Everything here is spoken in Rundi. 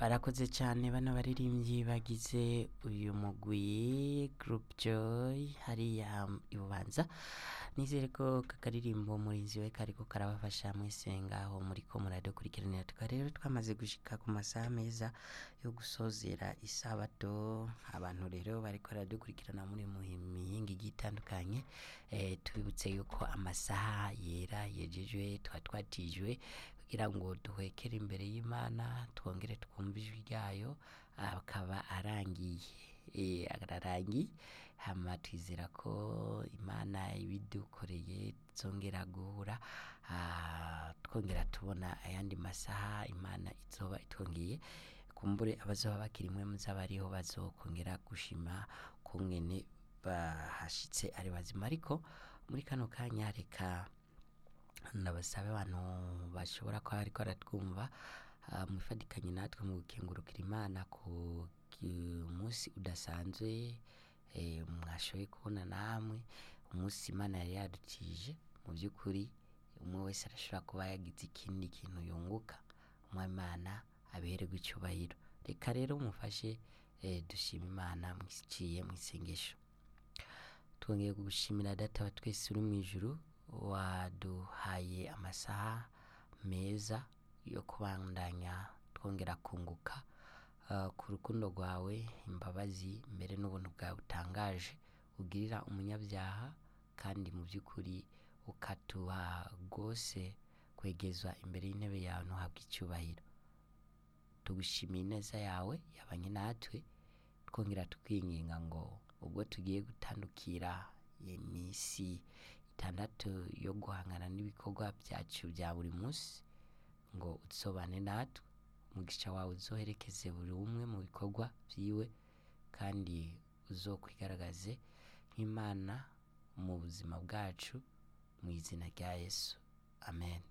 barakoze cyane bano baririmbyi bagize uyu mugwi group joy hariya ibubanza nizere ko kakaririmbo murinzi we kariko karabafasha mwese ngaho muriko muradukurikiranira tukaba rero twamaze gushika ku masaha meza yo gusozera isabato abantu rero bariko baradukurikirana muri mu mihinga igiye itandukanye eh, tubibutse yuko amasaha yera yejejwe twa twatijwe kugira ngo duhekere imbere y'imana twongere twumve ijwi ryayo akaba arangiye eh, ararangiye hama twizera ko imana ibidukoreye tuzongera guhura ah, twongera tubona ayandi masaha imana izoba itwongeye kumbure abazoba bakiri mwe muzaba ariho bazokongera gushima kungene bahashitse ari bazima ariko muri kano kanya reka ndabasabe abantu bashobora kuba bariko baratwumva ah, mwifatikanye natwe mu gukengurukira imana ku ki- munsi udasanzwe eh, mwashoboye kubona namwe umunsi imana yari yadukije mu by'ukuri umwe wese arashobora kuba yagize ikindi kintu yunguka umwimana abererwa icyubahiro reka rero mufashe eh, dushima imana mwiciye mu isengesho twongeye gushimira data wa twese uri mu ijuru waduhaye amasaha meza yo kubandanya twongera kunguka uh, ku rukundo rwawe imbabazi mbere n'ubuntu bwawe butangaje ugirira umunyabyaha kandi mu by'ukuri ukatuha rwose kwegezwa imbere y'intebe yawe ntuhabwe icyubahiro tugushimiye ineza yawe yabanye natwe twongera tukwinginga ngo ubwo tugiye gutandukira iminsi itandatu yo guhangana n'ibikorwa byacu bya buri munsi ngo utsobane natwe umugisha wawe uzoherekeze buri umwe mu bikorwa byiwe kandi uzokwigaragaze nk'imana mu buzima bwacu mu izina rya yesu amen